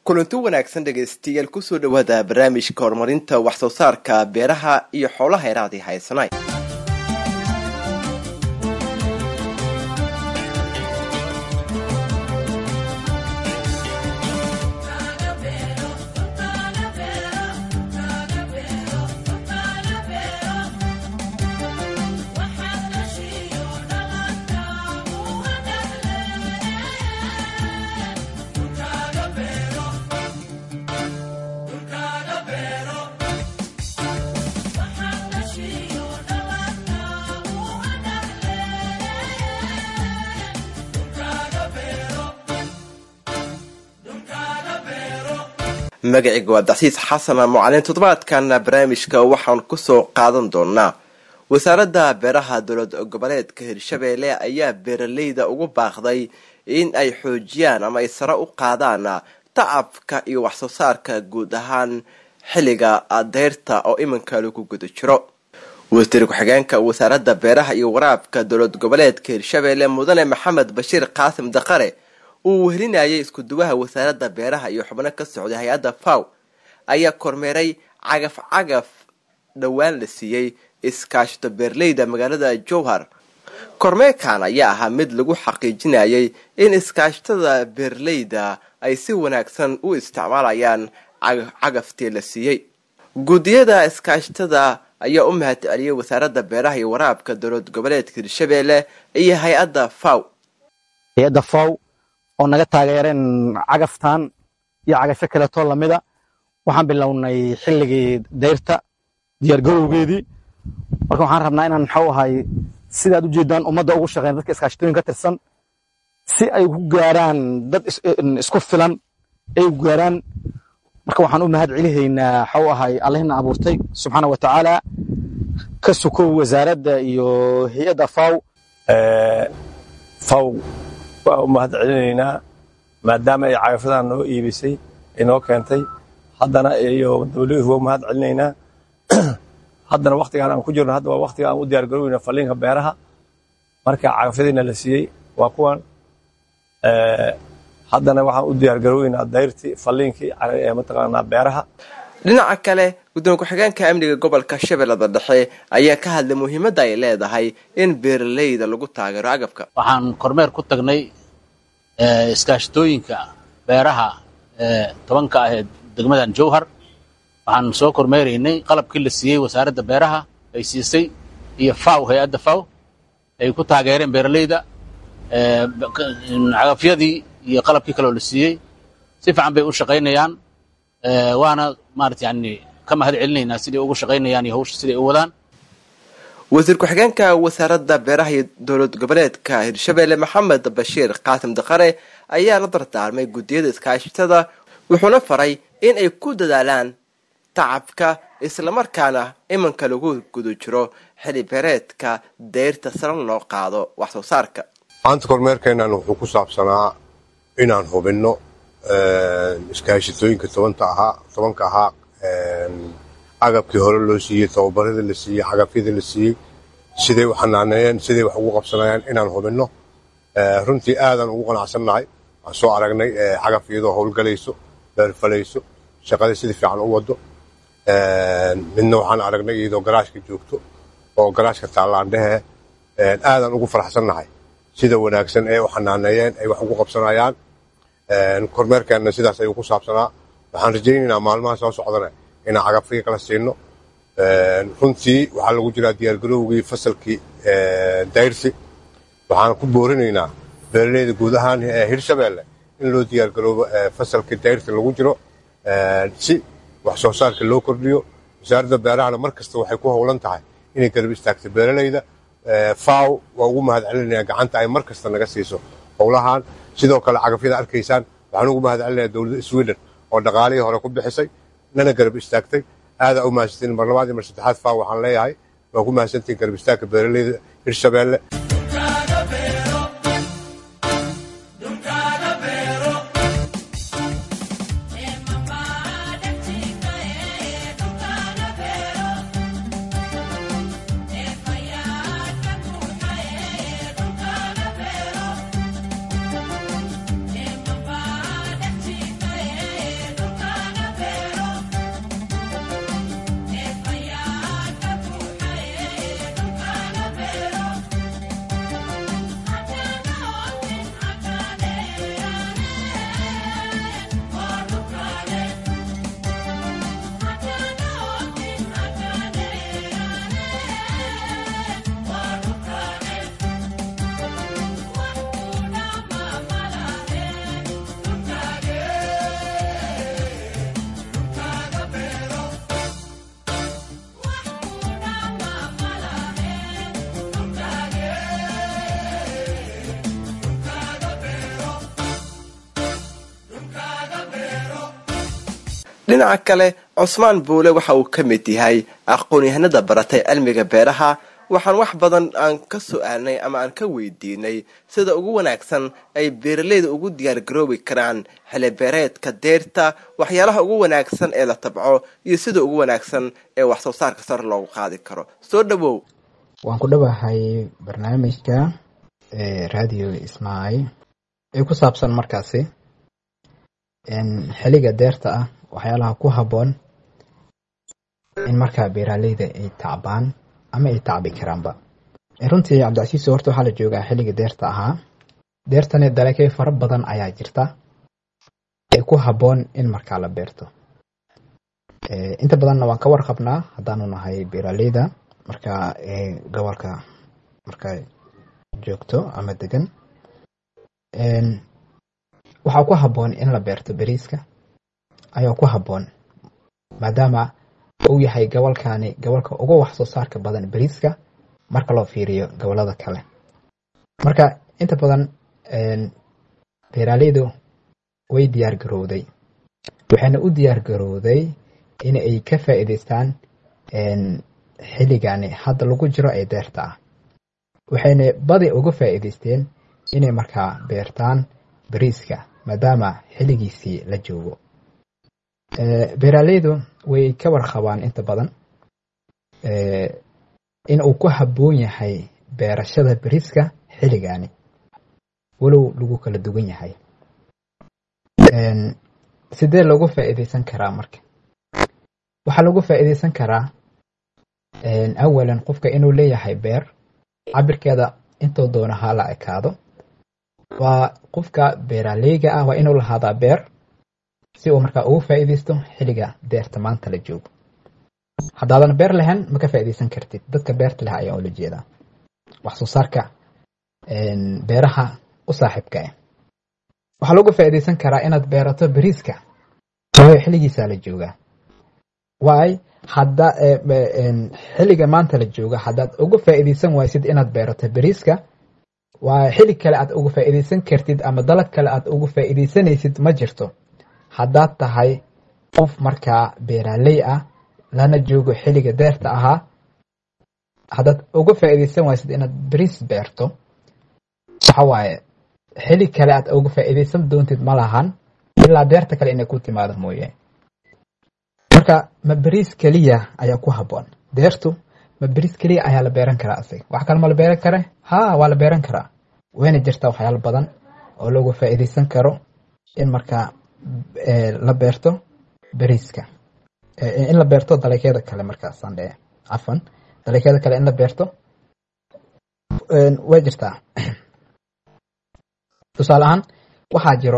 kulanti wanaagsan dhegaystayaal kusoo dhawaada barnaamijka horumarinta wax soo saarka beeraha iyo xoolaha eraadii haysanay magaciga waa dacsiis xasan mucalin toddobaadkan barnaamijka waxaan kusoo qaadan doonaa wasaaradda beeraha dowlad goboleedka hirshabeelle ayaa beeraleyda ugu baaqday in ay xoojiyaan ama ay sare u qaadaan tacabka iyo waxsoo saarka guud ahaan xilliga deyrta oo iminka lagu guda jiro wasiir ku-xigeenka wasaaradda beeraha iyo waraabka dowlad goboleedka hirshabeelle mudane maxamed bashiir qaasim daqare uu wehelinayay iskuduwaha wasaaradda beeraha iyo xubno ka socday hay-adda faw ayaa kormeeray cagaf cagaf dhowaan la siiyey iskaashito beerleyda magaalada jowhar kormeerkan ayaa ahaa mid lagu xaqiijinayay in iskaashitada beerleyda ay si wanaagsan u isticmaalayaan cagaftii la siiyey guddiyada iskaashitada ayaa u mahad celiyay wasaaradda beeraha iyo waraabka dowlad goboleedka hirshabeelle iyo hay-adda faw hay-adda faw oo naga taageereen cagaftan iyo cagafyo kaleetoo lamida waxaan bilownay xilligii dayrta diyaargarowgeedii marka waxaan rabnaa inaan maxuu ahay sidaad u jeedaan ummadda ugu shaqeyn dadka iskaashitooyin ka tirsan si ay ku gaaraan dad isku filan ay u gaaraan marka waxaan u mahad celihaynaa waxuu ahay allahina abuurtay subxaana wa tacaala ka sukow wasaaradda iyo hay-adda faw faw waa u mahad celinaynaa maadaama ay cagafadan noo iibisay ay noo keentay haddana iyo dawladuhu waa u mahad celinaynaa haddana waktigaan aan ku jirno hadda waa waktiga aan u diyaar garoweyna falliinka beeraha marka cagafyadiina la siiyey waa kuwan haddana waxaan u diyaar garoweynaa dayrtii falliinkii mataqaanaa beeraha dhinaca kale gudoomiye ku-xigeenka amniga gobolka shabeellada dhexe ayaa ka hadlay muhiimadda ay leedahay in beeraleyda lagu taageero agabka waxaan kormeer ku tagnay iskaashitooyinka beeraha tobanka ah ee degmadan jowhar waxaan soo kormeeraynay qalabkii la siiyey wasaaradda beeraha ay siisay iyo faw hay-adda faw ay ku taageereen beeraleyda cagafyadii iyo qalabkii kaleoo la siiyey si fiican bay u shaqaynayaan waana maarata yani ka mahad celinaynaa siday ugu shaqaynayaan iyo hawsha siday u wadaan wasiir ku-xigeenka wasaaradda beeraha iyo dowlad goboleedka hirshabeelle maxamed bashiir qaasim daqare ayaa la dardaarmay guddiyada iskaashitada wuxuuna faray in ay ku dadaalaan tacabka islamarkaana iminka lagu guda jiro xili beereedka dayrta sare loo qaado wax soo saarka maanta kormeerkeennan wuxuu ku saabsanaa inaan hubinno iskaashitooyinka tobanta ahaa tobanka ahaa agabkii hore loo siiyey tababaradii la siiyey cagafyadii la siiyey siday u xanaaneeyeen siday wax ugu qabsanayaan inaan hubinno runtii aadaan ugu qanacsannahay waan soo aragnay cagaf iyadoo howlgalayso beerfalayso shaqadii sidii fiican u wado midna waxaan aragnay iyadoo garaashka joogto oo garaashka taallaandhehe aadaan ugu faraxsannahay sida wanaagsan ee u xanaaneeyeen ay wax ugu qabsanayaan kormeerkeenna sidaas ayuu ku saabsanaa waxaan rajaynaynaa maalmaha soo socdana inaan cagafyo kala siino runtii waxaa lagu jiraa diyaargarowgii fasalkii dayrsi waxaan ku boorinaynaa beeraleyda guud ahaan hirshabeelle in loo diyaargaroobo fasalkii dayrsi lagu jiro si wax soo saarka loo kordhiyo wasaaradda beerahana mar kasta waxay ku howlan tahay inay garab istaagto beeraleyda faw waa ugu mahad celinaya gacanta ay mar kasta naga siiso howlahan sidoo kale cagafyada arkaysaan waxaan ugu mahad celinaya dowladda sweden oo dhaqaalihii hore ku bixisay nana garab istaagtay aadaa u mahadsantiin mar labaad iyo mar saddexaad faw waxaan leeyahay waa ku mahadsantiin garab istaagka beeraleyda hirshabeelle dhinaca kale cusmaan buule waxa uu ka mid yahay aqoon-yahanada baratay cilmiga beeraha waxaan wax badan aan ka su-aalnay ama aan ka weydiinay sida ugu wanaagsan ay beeraleyda ugu diyaargaroobi karaan xilibeereedka deerta waxyaalaha ugu wanaagsan ee la tabco iyo sida ugu wanaagsan ee wax soo saarka sare loogu qaadi karo soo dhawow waan ku dhawahay barnaamijka radio ismail ee ku saabsan markaasi xiliga deerta ah waxyaalaha ku habboon in markaa beeraleyda ay tacbaan ama ay tacbi karaanba runtii cabdicasiis horta waxaa la joogaa xilliga deerta ahaa deertani dalagyo fara badan ayaa jirta ee ku habboon in markaa la beerto inta badanna waan ka warqabnaa haddaanu nahay beeraleyda markaa gobolka markaa joogto ama degan waxaa ku habboon in la beerto beriiska ayaa ku habboon maadaama uu yahay gobolkani gobolka ugu wax soo saarka badan beriiska marka loo fiiriyo gobolada kale marka inta badan beeraleydu way diyaar garowday waxayna u diyaar garowday in ay ka faa'iidaystaan xilligani hadda lagu jiro ee deerta ah waxayna badi uga faa'iidaysteen inay markaa beertaan beriiska maadaama xilligiisii la joogo beeraleydu way ka warqabaan inta badan in uu ku habboon yahay beerashada beriiska xilligani walow lagu kala duwan yahay sidee loogu faa'iidaysan karaa marka waxaa lagu faa'iidaysan karaa awalan qofka inuu leeyahay beer cabirkeeda intuu doono ha la ekaado waa qofka beeraleyga ah waa inuu lahaadaa beer si uu markaa ugu faa'iidaysto xilliga deerta maanta la joogo haddaadan beer lahayn ma ka faa'iidaysan kartid dadka beerta leh ayaa ula jeedaa wax soo saarka beeraha u saaxiibka ah waxaa lagu faa'iidaysan karaa inaad beerato beriiska waayo xilligiisaa la joogaa waay hadda xilliga maanta la jooga haddaad uga faa'iidaysan waysid inaad beerato beriiska waa xilli kale aad uga faa'iidaysan kartid ama dalag kale aad uga faa'iidaysanaysid ma jirto haddaad tahay qof markaa beeraley ah lana joogo xilliga deerta ahaa haddaad uga faa'iidaysan waysid inaad beriis beerto waxa waaye xilli kale aad uga faa'iidaysan doontid ma lahan ilaa deerta kale inay ku timaado mooye marka ma beriis keliya ayaa ku habboon deertu ma beriis keliya ayaa la beeran karaa asiga wax kale ma la beeran kare ha waa la beeran karaa wayna jirtaa waxyaalo badan oo looga faa'iidaysan karo in markaa la beerto beriiska in la beerto dalagyada kale markaasaan dhee cafan dalagyada kale in la beerto way jirtaa tusaale ahaan waxaa jiro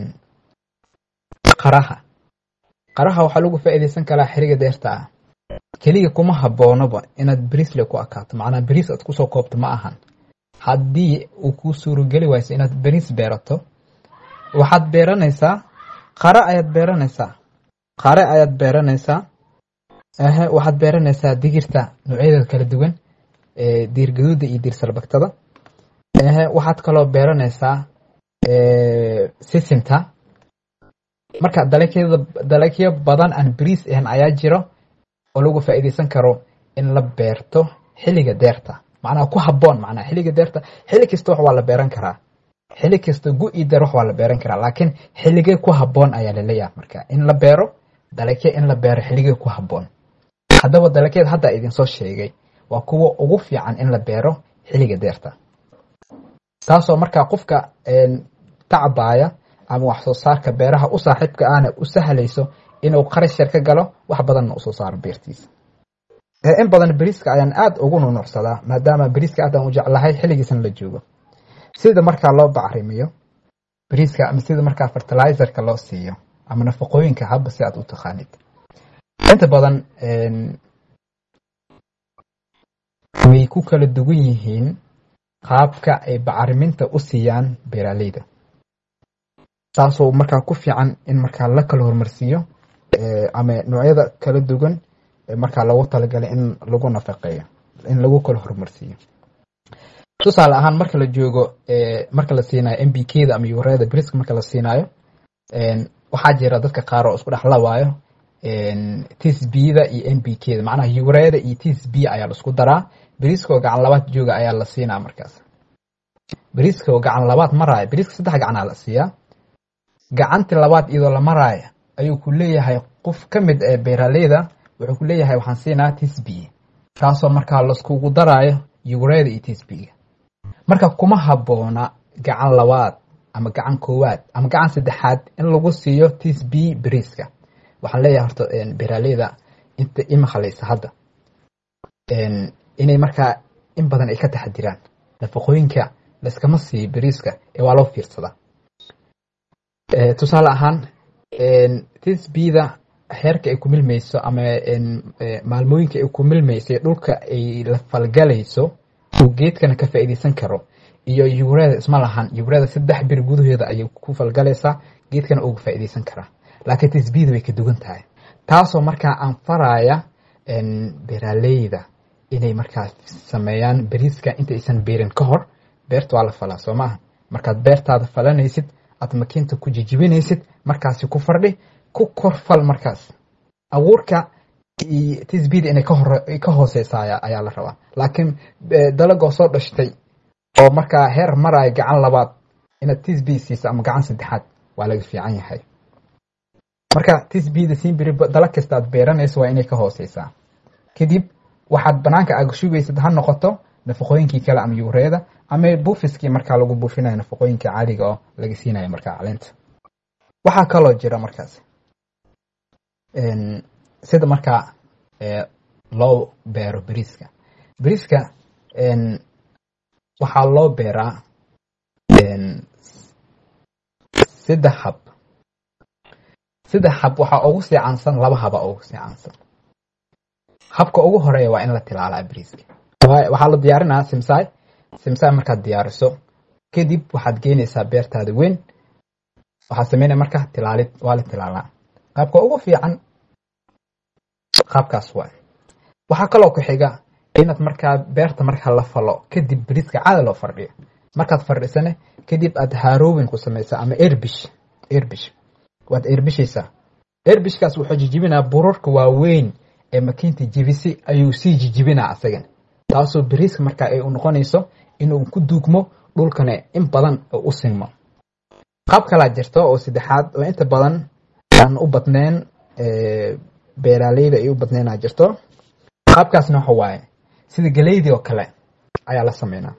qaraha qaraha waxaa lagu faa'iidaysan karaa xiriga deerta ah keliya kuma habboonoba inaad beriisle ku akaato macnaa beriis aad kusoo koobto ma ahan haddii uu kuu suurogeli wayso inaad beriis beerato waxaad beeranaysaa qare ayaad beeranaysaa qare ayaad beeranaysaa ehe waxaad beeranaysaa digirta noocyadeeda kala duwan diir gaduuda iyo diir salbagtada ehe waxaad kaloo beeranaysaa sisinta marka dalagyada dalagyo badan aan beriis ahan ayaa jiro oo lagu faa'iidaysan karo in la beerto xilliga deerta macnaha ku habboon macnaha xilliga deerta xilli kasta wax waa la beeran karaa xilli kasta gu iyo deer wax waa la beeran karaa laakiin xilligee ku habboon ayaa laleeyahay marka in la beero dalagyo in la beero xilligee ku habboon haddaba dalagyada hadda idinsoo sheegay waa kuwa ugu fiican in la beero xilliga deerta taasoo markaa qofka tacbaaya ama wax soo saarka beeraha u saaxiibka ahna u sahlayso inuu qarash yar ka galo wax badanna usoo saaro beertiisa in badan beriiska ayaan aada ugu nunucsadaa maadaama beriiska aadaan u jeclahay xilligiisana la joogo sida markaa loo bacrimiyo beriiska ama sida markaa fertilizerka loo siiyo ama nafaqooyinka haba si aad u taqaanid inta badan way ku kala duwan yihiin qaabka ay bacriminta u siiyaan beeraleyda taasoo markaa ku fiican in markaa la kala hormarsiiyo ama noocyada kala duwan markaa loogu talagalay in lagu nafaqeeyo in lagu kala horumarsiiyo tusaale ahaan marka la joogo marka la siinayo m b k da ama yureeda briska marka la siinayo waxaa jira dadka qaar oo isku dhex lawaayo tsbda iyo n b kda macnaha ureeda iyo tsb ayaa la isku daraa beriiska oo gacan labaad jooga ayaa la siinaa markaas beriiska oo gacan labaad maraayo beriiska saddex gacanaa la siiyaa gacanti labaad iyadoo la maraayo ayuu ku leeyahay qof ka mid ee beeraleyda wuxuu ku leeyahay waxaan siinaa tsb kaasoo markaa laiskugu daraayo ureeda iyo tsbga marka kuma habboona gacan labaad ama gacan koowaad ama gacan saddexaad in lagu siiyo tsb beriiska waxaan leeyahay horta beeraleyda inta imaqalaysa hadda inay markaa in badan ay ka taxadiraan nafaqooyinka layskama siiyo beriiska ee waa loo fiirsadaa tusaale ahaan tsbda heerka ay ku milmayso ama maalmooyinka ay ku milmayso ee dhulka ay la falgalayso uu geedkana ka faa'iideysan karo iyo yureeda isma lahan yureeda saddex bir gudaheeda ayay ku falgalaysaa geedkana uga faa'iideysan karaa laakiin tsbda way ka dugan tahay taasoo markaa aan faraya beeraleyda inay markaa sameeyaan beriiska intaysan beerin ka hor beerta waa la falaa soo maaha markaad beertaada falanaysid aad makiinta ku jijibinaysid markaasi ku fardhi ku korfal markaas abuurka tsbda inay ka hooseysa ayaa la rabaa laakiin dalagoo soo dhashtay oo markaa heer maraayo gacan labaad inaad tsb siisa ama gacan saddexaad waa laga fiican yahay marka tsbda siinbiri dalag kasta aad beeranayso waa inay ka hooseysaa kadib waxaad banaanka aad shugaysid ha noqoto nafaqooyinkii kale ama yureeda ama buufiskii markaa lagu buufinayo nafaqooyinka caadiga oo laga siinayo markaa caleenta waxaa kaloo jira markaas sida markaa loo beero beriiska beriiska waxaa loo beeraa saddex hab saddex hab waxaa ugu sii caansan laba haba ugu sii caansan habka ugu horeeya waa in la tilaalaa beriiska waxaa la diyaarinaa simsaay simsaay markaad diyaariso kadib waxaad geynaysaa beertaada weyn waxaad sameynaya marka tilaalid waa la tilaalaa qaabka ugu fiican qaabkaas waa waxaa kaloo ku xiga inaad markaa beerta markaa la falo kadib beriiska caada loo fardhiyo markaad fardhisane kadib aad haarowin ku samaysaa ama erbish erbish waad erbishaysaa erbishkaas wuxuu jijibinaa burarka waaweyn ee makiinta jibisi ayuu sii jijibinaa asagan taasoo beriiska markaa ay u noqonayso inuu ku duugmo dhulkana in badan u sinmo qaab kalaa jirto oo saddexaad oo inta badan aan u badnayn beeraaleyda ay u badnaynaa jirto qaabkaasna waxa waaye sida galeydii oo kale ayaa la sameynaa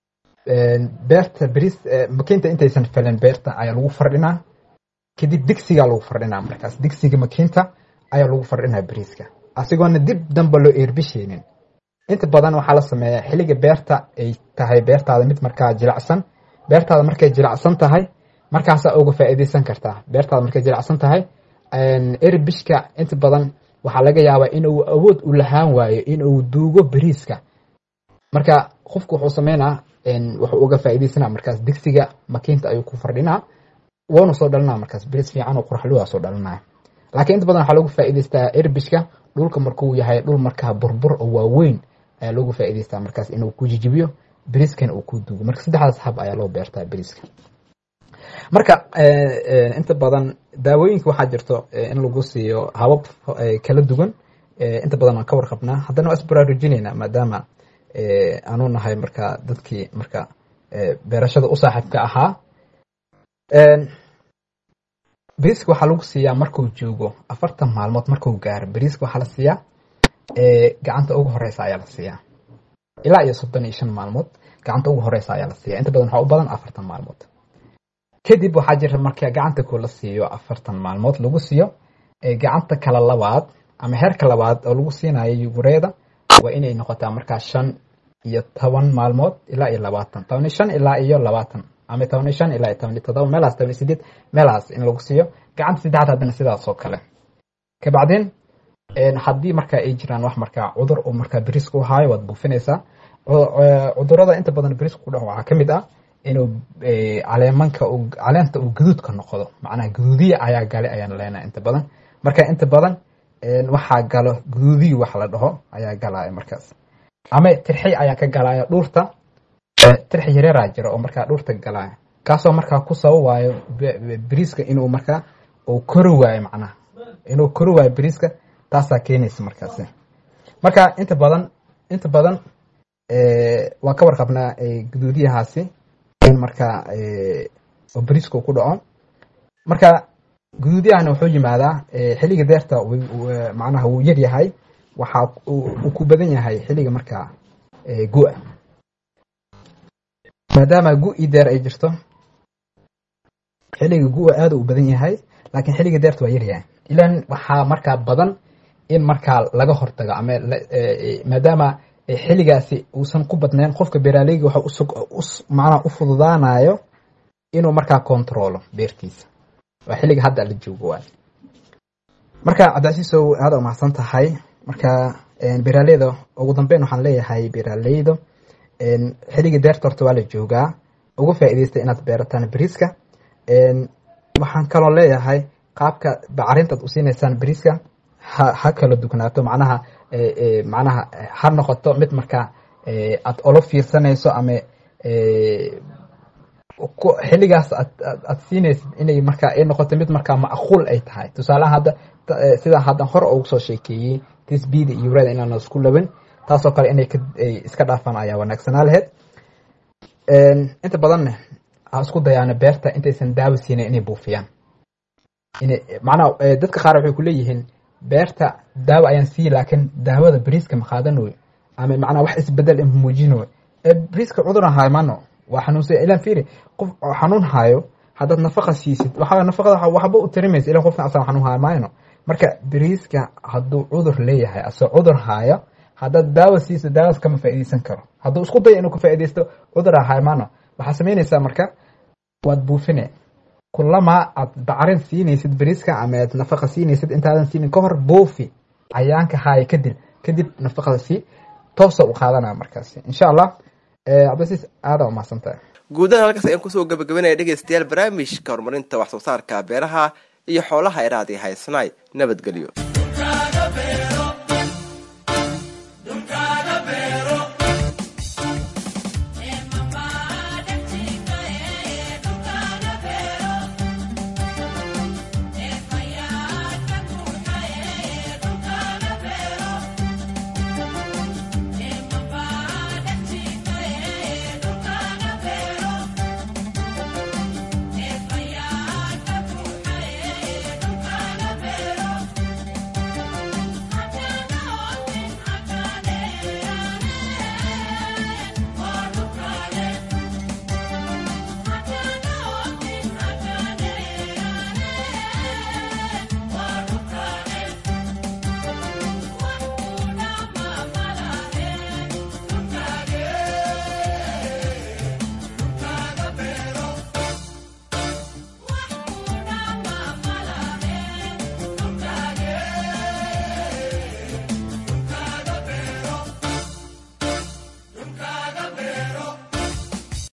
beerta beriis makiinta intaysan felin beerta ayaa lagu fardhinaa kadib digsigaa lagu fardhinaa markaas digsiga makiinta ayaa lagu fardhinaa beriiska asigoona dib damba loo eerbisheynin inta badan waxaa la sameeyaa xilliga beerta ay tahay beertaada mid markaa jilacsan beertaada markay jilacsan tahay markaasaa uga faa'iideysan kartaa beertaada markay jilacsan tahay erbishka inta badan waxaa laga yaabaa inuu awood u lahaan waayo inuu duugo beriiska marka qofku wuxuu sameynaa wuxuu uga faa'iideysanaa markaas digsiga makiinta ayuu ku fardhinaa woona soo dhalinaa markaas beriis fiican oo quraxluwaa soo dhalinaya laakiin inta badan waxaa lagu faa'iideystaa erbishka dhulka markuu yahay dhul markaa burbur oo waaweyn ayaa loogu faa'iideystaa markaas inuu ku jijibiyo beriiskan uu ku duugo marka saddexdaas hab ayaa loo beertaa beriiska marka inta badan daawooyinka waxaa jirto in lagu siiyo habab kala duwan inta badan waan ka warqabnaa haddana waa isbaraarujinaynaa maadaama aanu nahay marka dadkii marka beerashada u saaxiibka ahaa beriiska waxaa lagu siiyaa markuu joogo afartan maalmood markuu gaaro beriiska waxaa la siiyaa gacanta ugu horeysa ayaa la siiyaa ilaa iyo soddon iyo shan maalmood gacanta ugu horeysa ayaa la siiyaa inta badan waxaa u badan afartan maalmood kadib waxaa jira marka gacanta koo la siiyo afartan maalmood lagu siiyo gacanta kale labaad ama heerka labaad oo lagu siinayo yugureeda waa inay noqotaa markaa shan iyo toban maalmood ilaa iyo labaatan toban iyo shan ilaa iyo labaatan ama toban iyo shan ilaa iyo toban iyo todoba meelaas toban iyo sideed meelaas in lagu siiyo gacanta saddexaad haddana sidaas oo kale kabacdeen haddii marka ay jiraan wax markaa cudur oo markaa beriiska u haayo waad buufinaysaa cudurada inta badan beriiska ku dhaco waxaa ka mid ah inuu caleemanka caleenta uu gaduudka noqdo macnaha gaduudiya ayaa gale ayaan leenahay inta badan marka inta badan waxaa galo gaduudiyi wax la dhaho ayaa galaya markaas ama tirxi ayaa ka galaya dhuurta tirxi yareeraa jira oo markaa dhuurta galaya kaasoo markaa ku sababaayo beriiska inuu markaa uu kori waayo macnaha inuu kori waayo bariiska taasaa keenaysa markaasi marka inta badan inta badan waan ka warqabnaa guduudiyahaasi in marka oo bariiska uu ku dhaco marka guduudiyahana wuxuu yimaadaa xilliga deerta macnaha wuu yar yahay waxaa uu ku badan yahay xilliga markaa gu-a maadaama gu-i deer ay jirto xilliga gu-a aada u badan yahay laakiin xilliga deerta waa yaryahay ilan waxaa markaa badan in markaa laga hortago ama maadaama xilligaasi uusan ku badnayn qofka beeraaleyga waxa macnaha u fududaanayo inuu markaa controlo beertiisa waa xilliga hadda la joogo waay marka cabdicasiisow aada umahadsan tahay marka beeraaleyda ugu dambeyn waxaan leeyahay beeraaleyda xilliga deerta horta waa la joogaa uga faa'iidaysta inaad beerataan beriiska waxaan kaloo leeyahay qaabka bacarintaad u siinaysaan beriiska ha ha kala dugnaato macnaha macnaha ha noqoto mid markaa aad olo fiirsanayso ama xilligaas aad siinaysid inay markaa ay noqoto mid markaa macquul ay tahay tusaalaha hadda sida haddan hore ugu soo sheekeeyey tisbida iyo urada inaana isku laban taasoo kale inay iska dhaafaan ayaa wanaagsanaa laheyd inta badanne ha isku dayaana beerta intaysan daawo siinayn inay buufiyaan macnaha dadka qaar waxay ku leeyihiin beerta daawo ayaan siiyi laakiin daawada beriiska ma qaadanoy ama macnaha wax isbedel in muujinoy ee beriiska cudur ahaay mano waa xanuunsan ilan fiiri qof xanuun haayo haddaad nafaqa siisid waxaa nafaqada waxba u tarimaysa ilan qofkan asaga xanuun haayo maayno marka beriiska hadduu cudur leeyahay asoo cudur haayo haddaad daawo siiso daawadaas kama faa'iidaysan karo hadduu isku dayo inuu ka faa'iidaysto cudur ahaay maano waxaa samaynaysaa marka waad buufine kulama aad bacrin siinaysid beriiska ama aad nafaqa siinaysid intaadan siinin ka hor buufi cayaanka haaya kadib kadib nafaqada sii toosa u qaadanaya markaasi insha allah cabdisiis aada umahadsantahay guudaha halkaas ayaan kusoo gabagabanaya dhegeystayaal barnaamijka horumarinta wax soo saarka beeraha iyo xoolaha eraadii haysanaay nabadgelyo